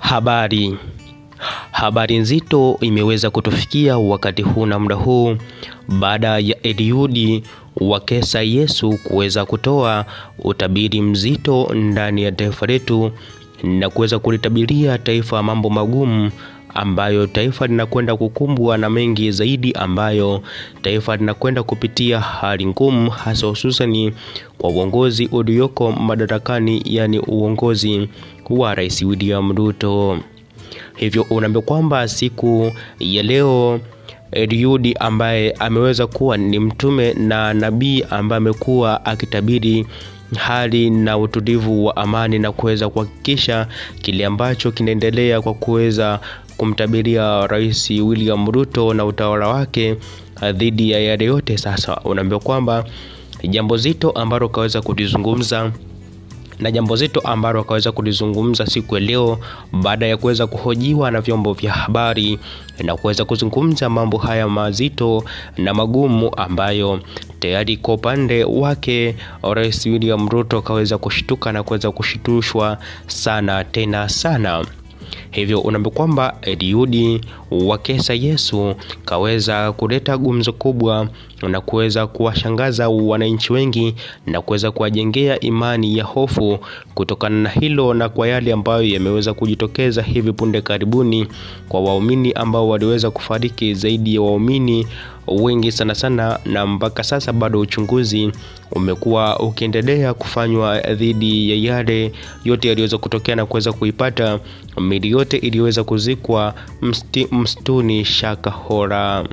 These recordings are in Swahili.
Habari. Habari nzito imeweza kutufikia wakati huu na muda huu baada ya Eliudi Wakesa Yesu kuweza kutoa utabiri mzito ndani ya taifa letu na kuweza kulitabiria taifa mambo magumu ambayo taifa linakwenda kukumbwa na mengi zaidi ambayo taifa linakwenda kupitia hali ngumu hasa hususani kwa uongozi ulioko madarakani yani uongozi wa Rais William Ruto. Hivyo unaambia kwamba siku ya leo Eliudi ambaye ameweza kuwa ni mtume na nabii ambaye amekuwa akitabiri hali na utulivu wa amani na kuweza kuhakikisha kile ambacho kinaendelea kwa kuweza kumtabiria Rais William Ruto na utawala wake dhidi ya yale yote. Sasa unaambia kwamba jambo zito ambalo kaweza kulizungumza na jambo zito ambalo akaweza kulizungumza siku ya leo baada ya kuweza kuhojiwa na vyombo vya habari na kuweza kuzungumza mambo haya mazito na magumu ambayo tayari kwa upande wake Rais William Ruto akaweza kushtuka na kuweza kushitushwa sana tena sana. Hivyo unaambia kwamba Eliudi Wakesa Yesu kaweza kuleta gumzo kubwa na kuweza kuwashangaza wananchi wengi na kuweza kuwajengea imani ya hofu kutokana na hilo na kwa yale ambayo yameweza kujitokeza hivi punde karibuni kwa waumini ambao waliweza kufariki zaidi ya waumini wengi sana sana, na mpaka sasa bado uchunguzi umekuwa ukiendelea kufanywa dhidi ya yale yote yaliweza kutokea na kuweza kuipata mili yote iliyoweza kuzikwa msti, msituni Shakahora.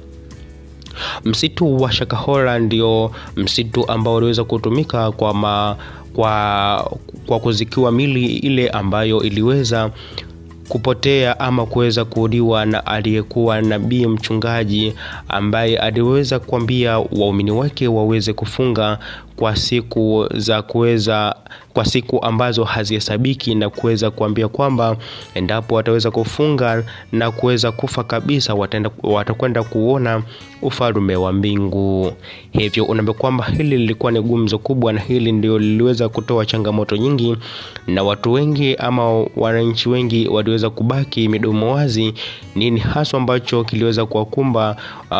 Msitu wa Shakahora ndio msitu ambao uliweza kutumika kwa, ma, kwa, kwa kuzikiwa mili ile ambayo iliweza kupotea ama kuweza kuuliwa na aliyekuwa nabii mchungaji ambaye aliweza kuambia waumini wake waweze kufunga kwa siku za kuweza kwa siku ambazo hazihesabiki na kuweza kuambia kwamba endapo wataweza kufunga na kuweza kufa kabisa watakwenda kuona ufalme wa mbingu. Hivyo unaambia kwamba hili lilikuwa ni gumzo kubwa, na hili ndio liliweza kutoa changamoto nyingi, na watu wengi ama wananchi wengi waliweza kubaki midomo wazi, nini haswa ambacho kiliweza kuwakumba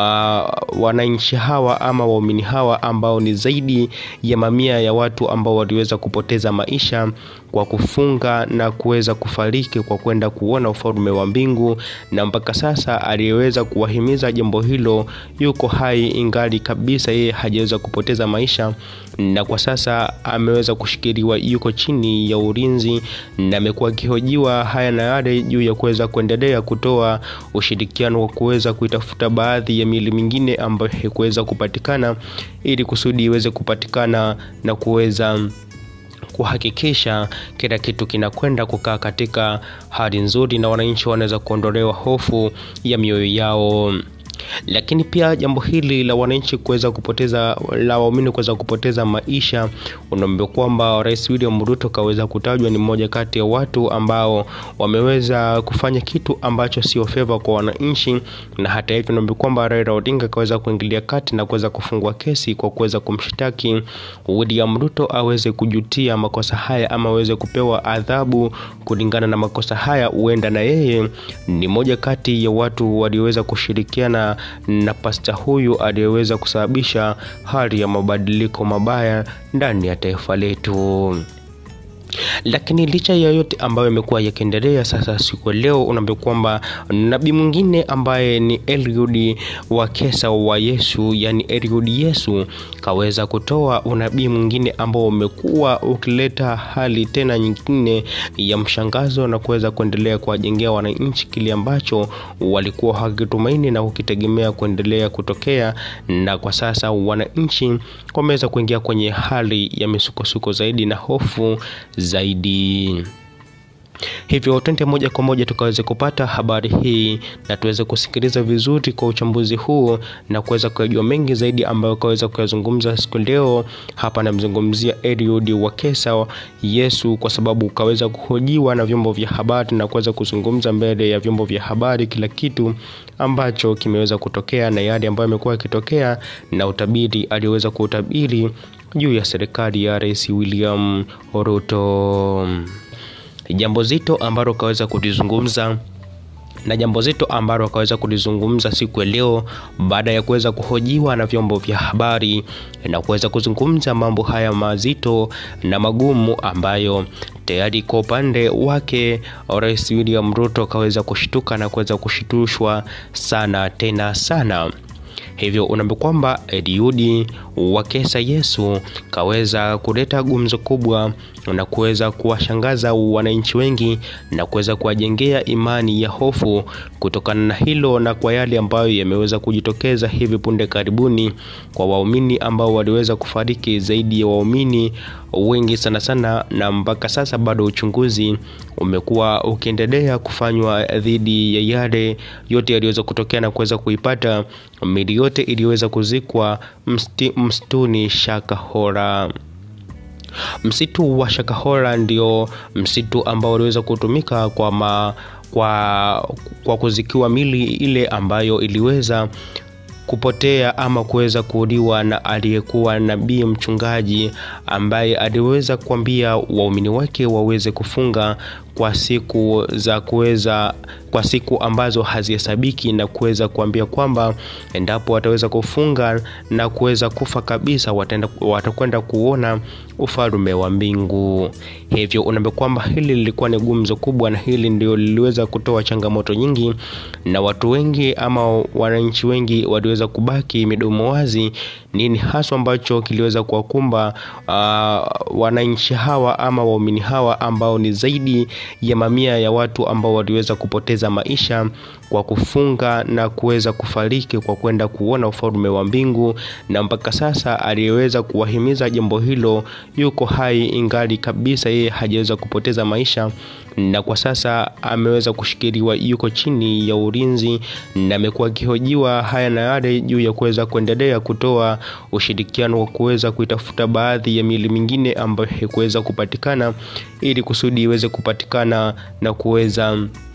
uh, wananchi hawa ama waumini hawa ambao ni zaidi ya mamia ya watu ambao waliweza kupoteza maisha kwa kufunga na kuweza kufariki kwa kwenda kuona ufalme wa mbingu, na mpaka sasa aliyeweza kuwahimiza jambo hilo yuko hai ingali kabisa yeye hajaweza kupoteza maisha, na kwa sasa ameweza kushikiliwa, yuko chini ya ulinzi na amekuwa akihojiwa haya na yale juu ya kuweza kuendelea kutoa ushirikiano wa kuweza kuitafuta baadhi ya miili mingine ambayo haikuweza kupatikana ili kusudi iweze kupatikana na kuweza kuhakikisha kila kitu kinakwenda kukaa katika hali nzuri na wananchi wanaweza kuondolewa hofu ya mioyo yao lakini pia jambo hili la wananchi kuweza kupoteza la waumini kuweza kupoteza maisha, unaambia kwamba Rais William Ruto kaweza kutajwa ni mmoja kati ya watu ambao wameweza kufanya kitu ambacho sio feva kwa wananchi, na hata hivyo unaambia kwamba Raila Odinga kaweza kuingilia kati na kuweza kufungua kesi kwa kuweza kumshtaki William Ruto aweze kujutia makosa haya ama aweze kupewa adhabu kulingana na makosa haya. Huenda na yeye ni moja kati ya watu walioweza kushirikiana na pasta huyu aliyeweza kusababisha hali ya mabadiliko mabaya ndani ya taifa letu. Lakini licha ya yote ambayo yamekuwa yakiendelea, sasa siku leo unaambia kwamba nabii mwingine ambaye ni Eliud Wakesa wa Yesu, yani Eliud Yesu kaweza kutoa unabii mwingine ambao umekuwa ukileta hali tena nyingine ya mshangazo na kuweza kuendelea kuwajengea wananchi kile ambacho walikuwa hakitumaini na kukitegemea kuendelea kutokea, na kwa sasa wananchi wameweza kuingia kwenye hali ya misukosuko zaidi na hofu zaidi. Hivyo twende moja kwa moja tukaweze kupata habari hii na tuweze kusikiliza vizuri kwa uchambuzi huu na kuweza kujua mengi zaidi ambayo kaweza kuyazungumza siku leo. Hapa namzungumzia Eliud Wakesa Yesu, kwa sababu kaweza kuhojiwa na vyombo vya habari na kuweza kuzungumza mbele ya vyombo vya habari kila kitu ambacho kimeweza kutokea na yale ambayo yamekuwa yakitokea na utabiri aliyoweza kuutabiri juu ya serikali ya Rais William Ruto. jambo zito ambalo kaweza kulizungumza na jambo zito ambalo akaweza kulizungumza siku ya leo baada ya kuweza kuhojiwa na vyombo vya habari na kuweza kuzungumza mambo haya mazito na magumu ambayo tayari kwa upande wake Rais William Ruto akaweza kushtuka na kuweza kushitushwa sana tena sana. Hivyo unaambia kwamba Eliudi wa Kesa Yesu kaweza kuleta gumzo kubwa na kuweza kuwashangaza wananchi wengi na kuweza kuwajengea imani ya hofu kutokana na hilo na kwa yale ambayo yameweza kujitokeza hivi punde karibuni kwa waumini ambao waliweza kufariki zaidi ya waumini wengi sana sana, na mpaka sasa bado uchunguzi umekuwa ukiendelea kufanywa dhidi ya yale yote yaliweza kutokea na kuweza kuipata mili yote iliyoweza kuzikwa msti, msituni Shakahora. Msitu wa Shakahora ndio msitu ambao uliweza kutumika kwa, ma, kwa, kwa kuzikiwa mili ile ambayo iliweza kupotea ama kuweza kuuliwa na aliyekuwa nabii mchungaji ambaye aliweza kuambia waumini wake waweze kufunga kwa siku za kuweza kwa siku ambazo hazihesabiki na kuweza kuambia kwamba endapo wataweza kufunga na kuweza kufa kabisa watakwenda kuona ufalme wa mbingu. Hivyo unaambia kwamba hili lilikuwa ni gumzo kubwa, na hili ndio liliweza kutoa changamoto nyingi, na watu wengi ama wananchi wengi waliweza kubaki midomo wazi, nini haswa ambacho kiliweza kuwakumba uh, wananchi hawa ama waumini hawa ambao ni zaidi ya mamia ya watu ambao waliweza kupoteza maisha kwa kufunga na kuweza kufariki kwa kwenda kuona ufalme wa mbingu, na mpaka sasa aliyeweza kuwahimiza jambo hilo yuko hai ingali kabisa yeye hajaweza kupoteza maisha, na kwa sasa ameweza kushikiliwa, yuko chini ya ulinzi na amekuwa akihojiwa haya na yale juu ya kuweza kuendelea kutoa ushirikiano wa kuweza kuitafuta baadhi ya miili mingine ambayo haikuweza kupatikana ili kusudi iweze kupatikana na kuweza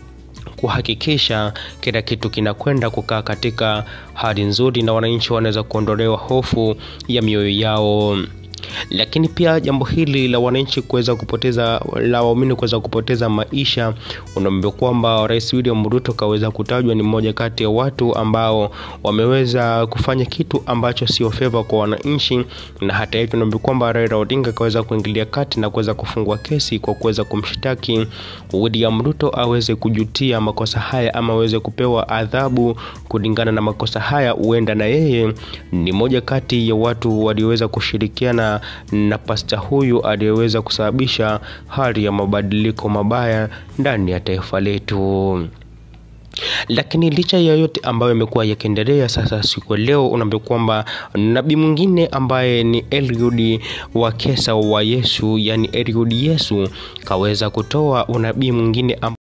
kuhakikisha kila kitu kinakwenda kukaa katika hali nzuri na wananchi wanaweza kuondolewa hofu ya mioyo yao lakini pia jambo hili la wananchi kuweza kupoteza la waumini kuweza kupoteza maisha, unaambia kwamba Rais William Ruto kaweza kutajwa ni mmoja kati ya watu ambao wameweza kufanya kitu ambacho sio feva kwa wananchi, na hata hivyo unaambia kwamba Raila Odinga kaweza kuingilia kati na kuweza kufungua kesi kwa kuweza kumshtaki William Ruto aweze kujutia makosa haya ama aweze kupewa adhabu kulingana na makosa haya. Huenda na yeye ni moja kati ya watu walioweza kushirikiana na pasta huyu aliyeweza kusababisha hali ya mabadiliko mabaya ndani ya taifa letu. Lakini licha ya yote ambayo yamekuwa yakiendelea, sasa siku leo unaambia kwamba nabii mwingine ambaye ni Eliud wa Kesa wa Yesu, yani Eliud Yesu kaweza kutoa unabii mwingine